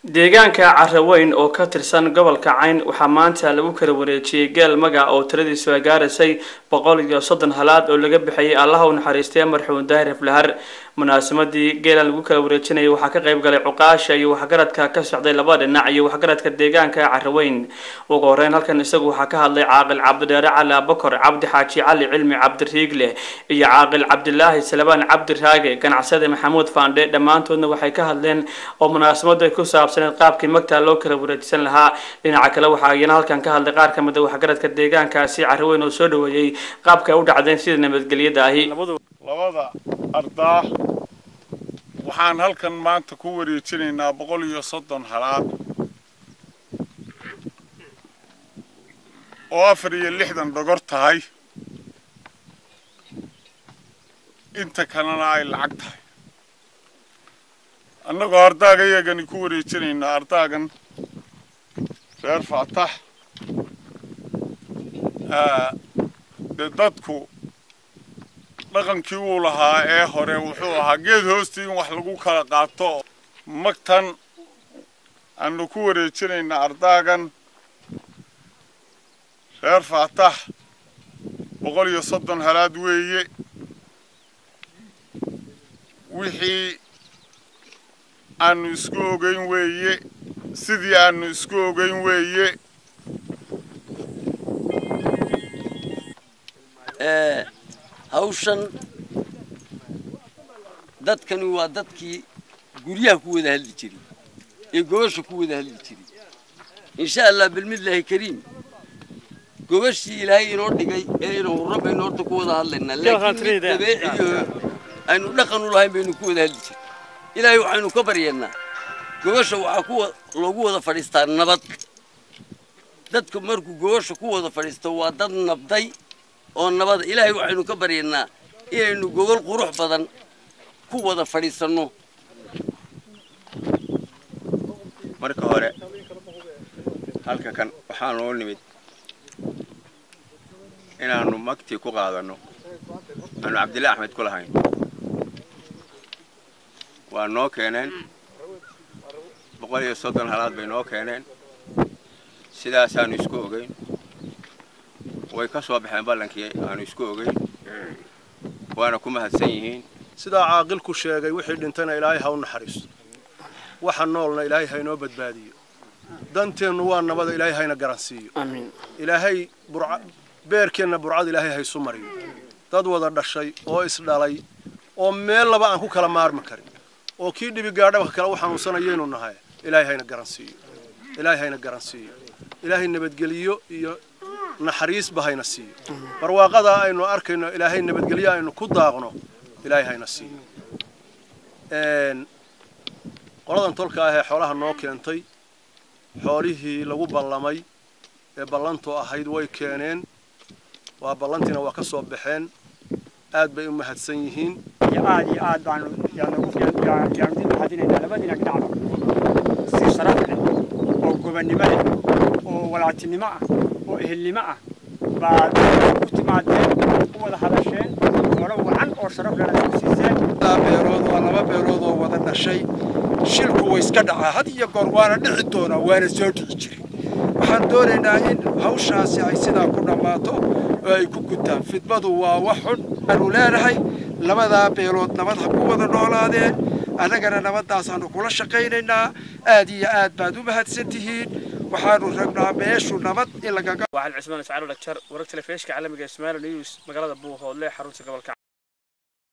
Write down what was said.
deegaanka caraweyn oo ka tirsan gobolka cayn waxaa maanta lagu kala wareejiyey geel magac oo tiradiisu ay gaaraysay boqol iyo soddon halaad oo laga bixiyey allaha u naxariistay marxuun daahir aflahar munaasamadii geelan lagu kala wareejinayay waxaa ka qayb galay cuqaasha iyo waxgaradka ka socday labada dhinac iyo waxgaradka deegaanka caraweyn ugu horeyn halkan isagu waxaa ka hadlay caaqil cabdidheere cali abakor cabdi xaaji cali cilmi cabdiriigle iyo caaqil cabdilaahi salabaan cabdiraage ganacsade maxamuud faandhe dhammaantoodna waxay ka hadleen oo munaasabadu ay ku saabsaneed qaabkii magtaa loo kala wareejisan lahaa dhinaca kale waxaa iyana halkan ka hadlay qaar ka mid a waxgaradka deegaankaasi caraweyn oo soo dhaweeyey qaabka ay u dhacdeen sida nabadgelyada ahi labada ardaa waxaan halkan maanta ku wareejinaynaa boqol iyo soddon halaad oo afar iyo lixdan dhogor tahay inta kalena ay lacag tahay annagoo ardaaga iyagani ku wareejinaynaa ardaagan reer faatax dee dadku dhaqankii uu lahaa ee hore wuxuu ahaa geed hoostii in wax lagu kala qaato magtan aanu ku wareejinaynaa ardaagan reer faatax boqol iyo soddon halaad weeye wixii aanu isku ogeyn weeye sidii aanu isku ogeyn weeye hawshan dadkani waa dadkii guryaha ku wada hadli jiray ee gobasha ku wada hadli jiray insha allah bilmillaahi kariim gobashii ilaahay inoo dhigay ee inu hurro baynu horta ku wada hadlaynaa laakiin mid dabeeciyo aynu dhaqan u lahayn baynu ku wada hadli jiray ilaahay waxaynu ka baryaynaa gobasha waxaa ku loogu wada fadhiistaa nabad dadka markuu gobasha ku wada fadhiisto waa dad nabday oo nabada ilaahay waxaynu ka baryaynaa inaynu gogol qurux badan ku wada fadhiisanno marka hore halka kan waxaa noo nimid inaannu magtii ku qaadanno aanu cabdillah axmed ku lahayn waa noo keeneen boqol iyo soddon halaad bay noo keeneen sidaasaanu isku ogeyn way ka soo baxeen ballankii aanu isku ogeyn waana ku mahadsan yihiin sidaa caaqilku sheegay wixii dhintayna ilaahay ha u naxariisto waxa noolna ilaahay ha inoo badbaadiyo danteennu waa nabada ilaahay hayna garansiiyo ilaahay beerkeenna burcad ilaahay haysu mariyo dad wada dhashay oo isdhalay oo meel laba aan ku kala maarmi karin oo kii dhibi gaadhaba kale u xanuunsanayaynu nahay ilaahay hayna garansiiyo ilaahay hayna garansiiyo ilaahay nabadgeliyo iyo naxariisba hayna siiyo barwaaqadaa aynu arkayno ilaahay nabadgelyo aynu ku daaqno ilaahay hayna siiyo qoladan tolka ah ee xoolaha noo keentay xoolihii lagu ballamay ee ballantu ahayd way keeneen waa ballantiina waa ka soo baxeen aad bay u mahadsan yihiin aad iyo aad baanu yaanu dib mahadinaynaa labadiina dhinacba si sharaf leh oo gobannimo leh oo walaaltinimo ah oo ehelnimo ah baad u timaadeen u wada hadasheen hore wacan oo sharaf lena ku siiseen beerood waa laba beerood oo wada dhashay shilku way iska dhacaa had iyo goor waana dhici doonaa waana soo dhici jiray waxaan doonaynaa in hawshaasi ay sidaa ku dhammaato oo ay ku gutaan fidmadu waa wax xun aanu leenahay labadaa beelood nabad ha ku wada noolaadeen annagana nabadaasaanu kula shaqaynaynaa aad iyo aad baad u mahadsan tihiin waxaanu rabnaa meeshu nabad in lagaga waxaan cismaan iscaalo dhagjar wararka telefishka caalamiga ee Soomaaliya News magaalada Buuhoodle xarunta gobolka